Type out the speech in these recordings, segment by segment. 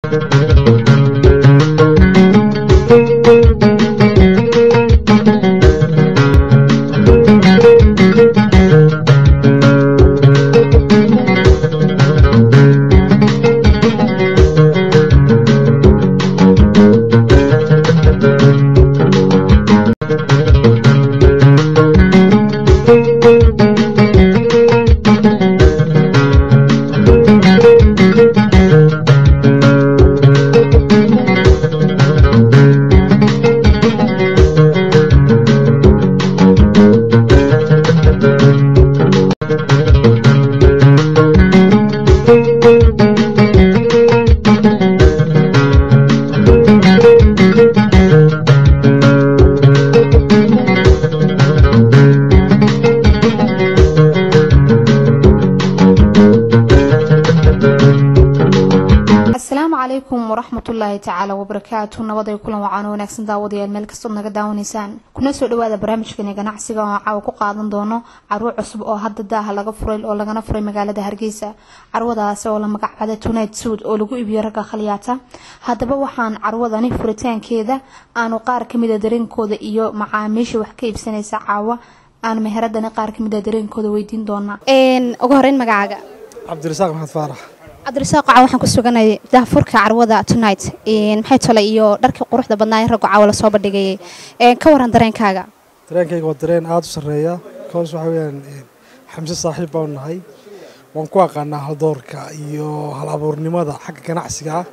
asalaamu calaykum waraxmatullaahi tacaala wabarakaatu nabaday kulan wacaan wanaagsan daawadayaal meel kastood naga daawanaysaan kuna soo dhawaada barnaamijkani ganacsiga oo caawa ku qaadan doono carwo cusub oo hadda daaha laga furay oo lagana furay magaalada hargeysa carwadaasi oo la magacbada tonight suud oo lagu iibiyo ragga khaliyaata haddaba waxaan carwadani furitaankeeda aanu qaar kamida dareenkooda iyo macaamiisha wax ka iibsanaysa caawa aan meheradani qaar kamida dareenkooda weydiin doonaa ugu horeyn magacaaga cabdirasaaq maxamed faarax cabdirasaaq caawa waxaan ku suganay daahfurka carwada tonight maxay tole iyo dharkii quruxda badnaa ee raggu caawa lasoo bandhigayay ka waran dareenkaaga dareenkayga waa dareen aada u sarreeya kaas waxaa weyaan xamse saaxiib baanu nahay waan ku aqaanaa haldoorka iyo hal abuurnimada xagga ganacsiga ah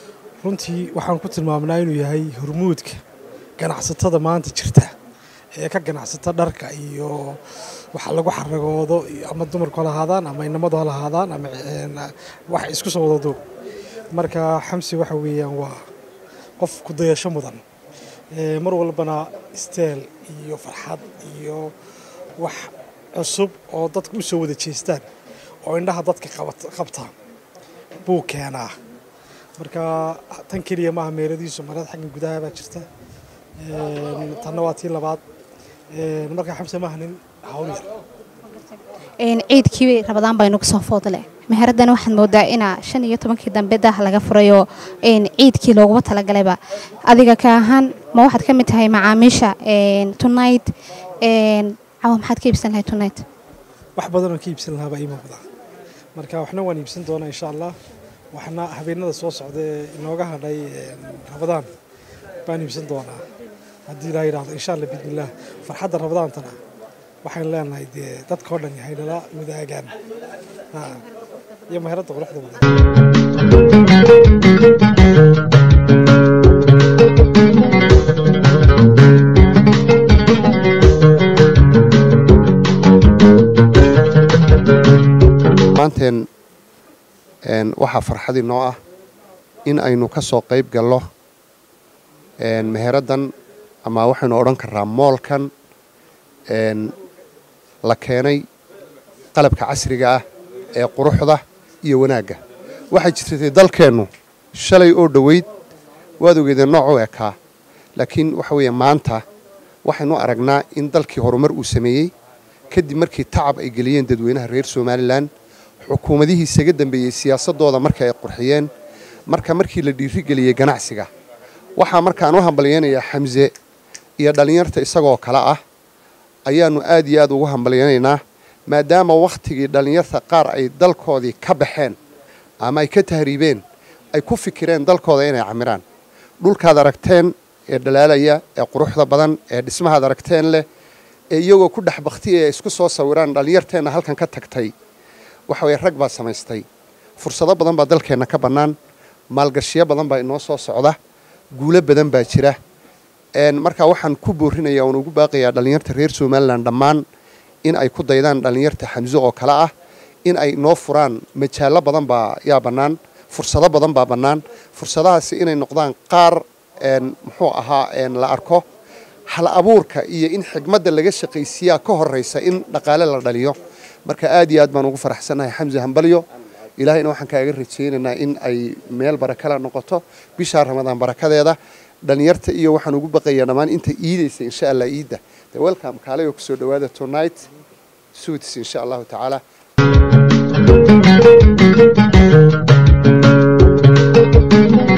runtii waxaan ku tilmaamnaa inuu yahay hormuudka ganacsatada maanta jirta ee ka ganacsata dharka iyo waxa lagu xaragoodo ama dumarku ha lahaadaan ama inamadu ha lahaadaan ama wax isku soo wadado marka xamsi waxa weeyaan waa qof ku dayasho mudan mar walbana steel iyo farxad iyo wax cusub oo dadka u soo wada jeestaan oo indhaha dadka qabta buu keenaa marka tan keliya maaha meeladiisu marada xagga gudaha baa jirta tanna waa tii labaad marka xamse maaha nin hawl yar ciidkii rabadaan baa inugu soo foodle meheradana waxaad moodaa inaa shan iyo tobankii dambe daah laga furayoo ciidkii looguma talagalayba adiga ka ahaan ma waxaad ka mid tahay macaamiisha tonight cawa maxaad ka iibsan lahay tonight wax badanoo ka iibsan lahaa baa ii muuqda marka waxna waan iibsan doonaa insha allah waxna habeenada soo socda ee inooga hadhay rabadaan baan iibsan doonaa haddii ilaa yidhahdo insha allah biidnillaah farxadda rabadaantana waxaan leenahay dee dadkao dhan yahay nala wadaagaan iyo meheradda quruxda badan maanteen waxaa farxad inoo ah in aynu ka soo qayb gallo meheraddan ama waxaynu odhan karaa moolkan la keenay qalabka casriga ah ee quruxda iyo wanaagga waxay jirtay dalkeennu shalay oo dhoweyd waad ogeedeen nooc u ekaa laakiin waxa weeye maanta waxaynu aragnaa in dalkii horumar uu sameeyey kadib markii tacab ay geliyeen dadweynaha reer somalilan xukuumadihii isaga dambeeyey siyaasadooda marka ay qurxiyeen marka markii la dhiirigeliyey ganacsiga waxaa markaan u hambalyeynayaa xamse iyo dhallinyarta isagoo kale ah ayaannu aad iyo aad ugu hambalyaynaynaa maadaama wakhtigii dhallinyarta qaar ay dalkoodii ka baxeen ama ay ka tahriibeen ay ku fikireen dalkooda inay camiraan dhulkaad aragteen ee dhalaalaya ee quruxda badan ee dhismahaad aragteen leh ee iyagoo ku dhex baktiya ee isku soo sawiraan dhallinyarteenna halkan ka tagtay waxa weye rag baa samaystay fursado badan baa dalkeenna ka bannaan maalgashiyo badan baa inoo soo socda guulo badan baa jira markaa waxaan ku boorinaya oon ugu baaqayaa dhallinyarta reer somalilan dhammaan in ay ku daydaan dhallinyarta xamso oo kale ah in ay noo furaan majaallo badan baa yaa bannaan fursado badan baa bannaan fursadahaasi inay noqdaan qaar muxuu ahaa la arko hal abuurka iyo in xigmadda laga shaqaysiiyaa ka horraysa in dhaqaale la dhaliyo marka aad iyo aad baan ugu faraxsannahay xamse hambalyo ilaahayna waxaan kaaga rajaynaynaa in ay meel barakala noqoto bishaa ramadaan barakadeeda dhalinyarta iyo waxaan ugu baqayaa dhammaan inta iidaysa insha allah iidda de welcome kaalayoo kusoo dhawaada tonight suits insha allahu tacaala Thank you.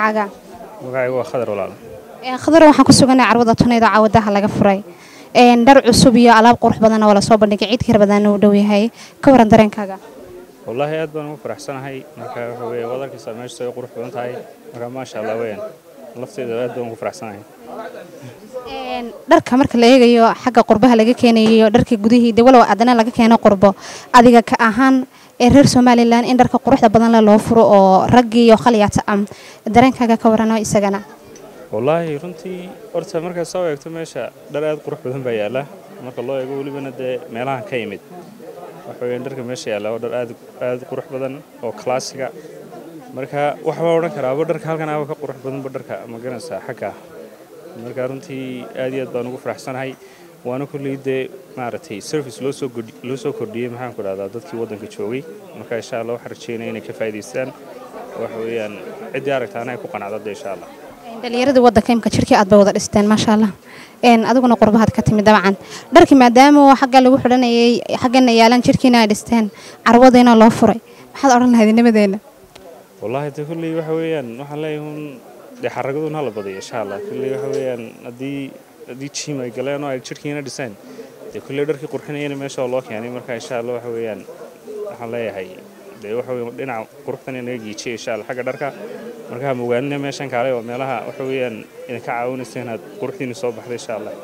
magacaaga magacaygu waa khadar walaal khadar waxaan ku suganay carwada tunayda caawadaha laga furay dhar cusub iyo alaab qurux badanna waa lasoo bandhigay ciid kar badanna uu dhow yahay ka waran dareenkaaga wallaahi aad baan ugu faraxsanahay marka waxa weeye waad arkaysaa meesha ay qurux badan tahay marka maasha allah weeyaan lafteeda aad baan ugu faraxsanahay dharka marka la eegayo xagga qurbaha laga keenayo dharka gudihii de walow adana laga keeno qurbo adiga ka ahaan ee reer somalilan in dharka quruxda badan le loo furo oo raggii iyo khalyata am dareenkaaga ka warano isagana wallaahi runtii horta markaad soo eegto meesha dhar aad qurux badan baa yaalla marka loo eego welibana dee meelahan ka yimid waxa weeyaan dharka meesha yaalla oo dhar aad aad qurux badan oo klaasiga marka waxbaa odhan karaaba dharka halkan aba ka qurux badanba dharka ma garanaysaa xagga marka runtii aad iyo aad baan ugu faraxsanahay waana kulley dee maaragtay service loo soo loo soo kordhiyey maxaan ku dhahdaa dadkii waddanka joogay marka insha allah waxaan rajeynaya inay ka faa'idaystaan waxa weeyaan ciddii aragtaana ay ku qanacdo dee insha allah dhallinyaradii waddanka imka jirkii aad bay wada dhisteen maasha allah adiguna qurbahaad ka timid dabcan dharkii maadaama xagga lagu xidhanayay xaggana yaalaan jirkiina ay dhisteen carwadiina loo furay maxaad odhan lahayd nimadeena wallaahi de kulley waxa weeyaan waxaan leeyahay un dee xaragadun hala badiyo insha allah kulley waxa weeyaan haddii haddii jiim ay galeen oo ay jirkiina dhiseen dee kulley dharkii qurxinayana meesha oo loo keenay marka insha allah waxa weeyaan waxaan leeyahay dee waxa weeye dhinaca quruxdan inaga giijiyay insha allah xagga dharka marka ha mogaanina meeshan kaale oo meelaha waxa weeyaan idinka caawinaysa inaad quruxdiina soo baxda insha allah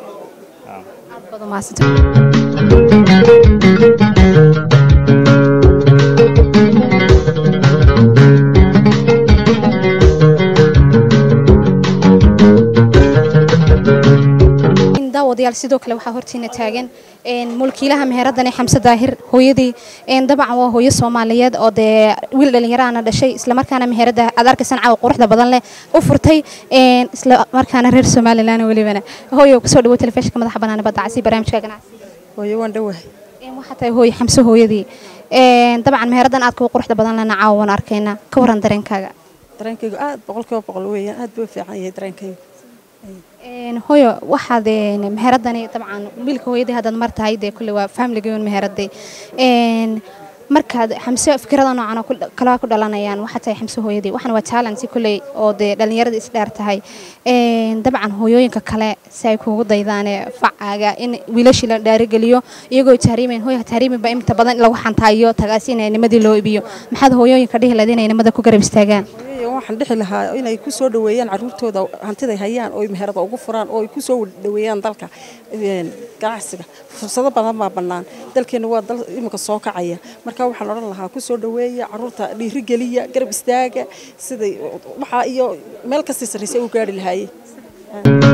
daawadayaal sidoo kale waxaa hortiina taagan mulkiilaha meheradani xamse daahir hooyadii dabcan waa hooyo soomaaliyeed oo dee wiil dhallinyaraana dhashay islamarkaana meherada aad arkaysan caawa quruxda badan leh u furtay islamarkaana reer somalilan welibana hooyo kusoo dhawo telefishinka madaxa banaana badda casi barnaamijka ganacsi hooyo waan dhawahay waxaa tahay hooyo xamse hooyadii dabcan meheradan aad kuwa quruxda badan lena caawa waan arkaynaa ka waran dareenkaaga dareenkaygu aad boqolkiiba boqol weeyaan aad buu fiican yahay dareenkaygu hooyo waxaad meheradani dabcan wiilka hooyadii haddaad mar tahay dee kulle waa familigeon meheraday markaad xamse fikirada noocan oo kala ku dhalanayaan waxaa tahay xamse hooyadii waxana waa talent kulley oo dee dhallinyarada isdheer tahay dabcan hooyooyinka kale si ay kuugu daydaane facaaga in wiilashii la dhaarigeliyo iyagoo tahriimayn hooyaha tahriimin baa inta badan lagu xantaayo tagaasi in nimadii loo iibiyo maxaad hooyooyinka dhihi lahayd inay nimada ku garab istaagaan waxaan dhixi lahaa inay ku soo dhaweeyaan caruurtooda hantiday hayaan oo meherada ugu furaan oo ay ku soo dhaweeyaan dalka ganacsiga fursado badan baa bannaan dalkeenna waa dal iminka soo kacaya marka waxaan odhan lahaa ku soo dhaweeya caruurta dhiirigeliya garab istaaga siday waxaa iyo meel kastii sarraysa u gaari lahaayeen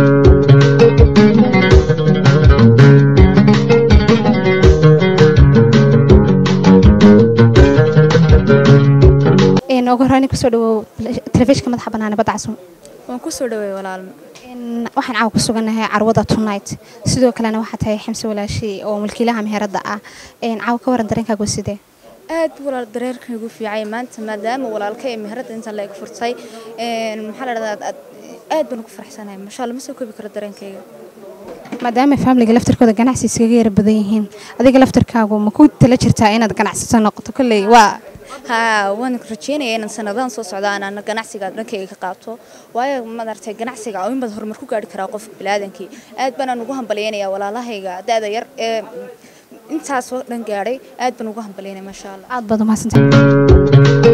ugu horreyn kusoo dhawow telefishinka madaxa banaane badda casum waan kusoo dhaweey walaalma waxaan caawa ku sugannahay carwada tonight sidoo kalena waxaa tahay xamse walaashi oo mulkiilaha meheradda ah caawa ka waran dareenkaagu sidee aad walaal dareerkaygu fiicay maanta maadaama walaalka ee meheradda intaan la eg furtay maxaa la dhahdaa aad baan ugu faraxsanahay masha allah ma soo koobi karo dareenkayga maadaama faamiliga laftarkooda ganacsi iskaga yara badan yihiin adiga laftarkaagu ma ku tala jirtaa inaad ganacsato noqoto kolley waa haa waan rajeynaya inaan sanadahan soo socda aan ganacsiga dhankayga ka qaato waayo madartay ganacsiga oo in badan horumar ku gaari karaa qofka biniaadankii aad baanaan ugu hambalyaynaya walaalahayga da-da yar ee intaasoo dhan gaadhay aad baan ugu hambalyaynaya maasha allah aad baad umahadsantahay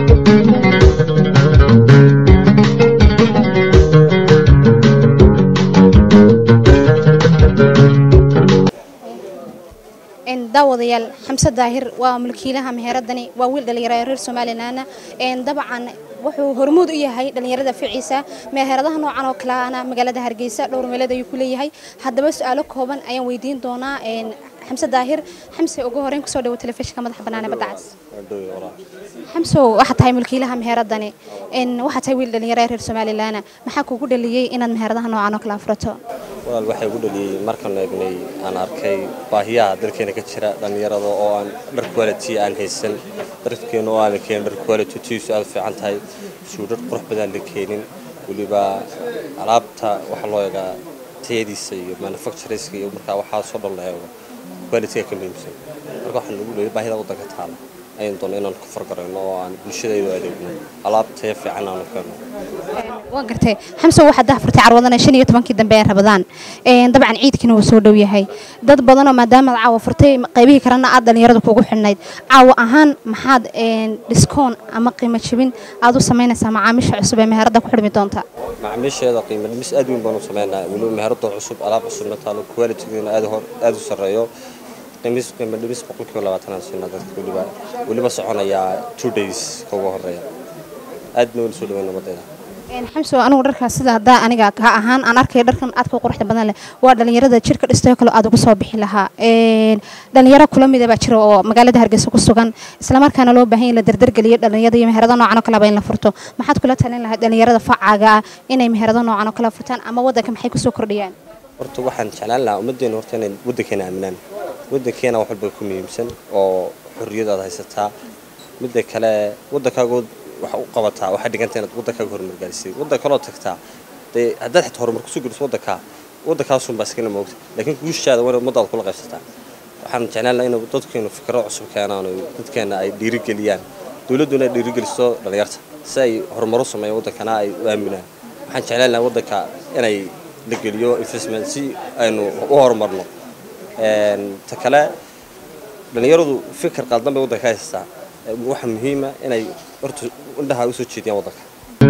daawadayaal xamse daahir waa mulkiilaha meheradani waa wiil dhallinyaro reer somalilanna dabcan wuxuu hormuud u yahay dhallinyarada ficiisa meheradaha noocan oo kaleana magaalada hargeysa dhowr meeleed ayuu ku leeyahay haddaba su-aalo kooban ayaan weydiin doonaa xamse daahir xamse ugu horeyn kusoo dhawo telefishinka madaxa banaane badda cas xamsow waxaa tahay mulkiilaha meheradani waxaa tahay wiil dhallinyaro reer somalilanna maxaa kugu dhaliyey inaad meheradaha noocan oo kale afurato walaal waxay ugu dhaliyey markaan eegnay aan arkay baahiyaha dalkeena ka jira dhallinyarada oo aan dhar quality aan haysan dharkeena oo aan la keenin dhar quality tiisu aad u fiican tahay suu dhar qurux badan la keenin weliba alaabta waxaa loo eegaa tayadiisa iyo manufactureska iyo markaa waxaa soo dhan la eego qualityga ka muhiimsan marka waxaan ugu dhaliyay baahida waddanka taala ayaan doona inaan ku fargarayno oo aan bulshadaydu adeegno alaab taya fiican aanu keenno waa gartay xamse waxaad dahfurtay carwadana shan iyo tobankii dambe ee rabadaan dabcan ciidkiina wuu soo dhow yahay dad badanoo maadaamaad caawa furtay qaybihii kalena aad dhallinyarada kugu xidhnayd caawa ahaan maxaad dhiskoon ama qiimo jebin aad u samaynaysaa macaamiisha cusub ee meherada ku xidhmi doonta macaamiisheeda qiimo dhimis aad weyn baan u sameynaa weliba meherada cusub alaab cusubna taalo qualitygeena aad hor aad u sarreeyo qiimis qiimo dhimis boqolkiiba labaatan aan siinaa dadka weliba weliba soconayaa two days ka ugu horeeya aadna weli soo dhaweyn nabadeeda xamso anigu dharkaas sida haddaa aniga ka ahaan aan arkay dharkan aadka u quruxda badan leh waa dhalinyarada jirka dhistay kale aad ugu soo bixi lahaa dhalinyaro kula mida baa jira oo magaalada hargeysa ku sugan islamarkaana loo baahan in la dardargeliyo dhalinyarada iyo meherado noocan oo kaleba in la furto maxaad kula talin lahayd dhalinyarada facaaga ah inay meherado noocan oo kale furtaan ama waddanka maxay kusoo kordhiyaan horta waxaan jeclaan lahaa ummaddeena horta inay waddankeena aaminaan waddankeena wax walba ku muhiimsan oo xorriyadaad haysataa midda kale waddankaagood wax u qabataa waxay dhiganta inaad waddankaaga horumar gaarsiisay waddan kaloo tagtaa dee haddaad xitaa horumar kusoo geliso waddankaa waddankaasunbaa iskana moogta laakiin guushaada waa ummadaada kula qaybsataa waxaan jeclaan lahaa inuu dadkeenu fikro cusub keenaan oo dadkeena ay dhiirigeliyaan dowladduna ay dhiirigeliso dhallinyarta si ay horumar u sameeyaan waddankana ay u aaminaan waxaan jeclaan lahaa waddanka inay la geliyo investment si aynu u horumarno ta kale dhallinyaradu fikir qaldan bay waddanka haysataa waxa muhiima inay horta indhaha u soo jeediyaan waddanka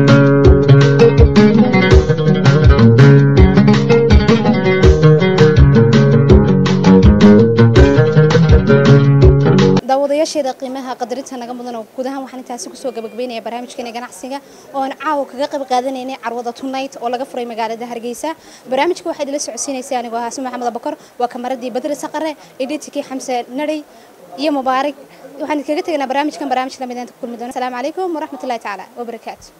daawadayaasheeda qiimaha qadarinta naga mudan oo guud ahaan waxaan intaasi kusoo gabagabeynaya barnaamijkeena ganacsiga oo aan caawa kaga qayb qaadanaynay carwada tonight oo laga furay magaalada hargeysa barnaamijka waxaa idila socodsiinaysay anigoo haasi maxamed abakar waa kamaradii badri saqare editikii xamse nadhay iyo mubaarak waxaan kaga tegaynaa barnaamijkan barnaamij lamid inta ku kulmi doona asalaamu calaykum waraxmatullahi tacaala wabarakaatu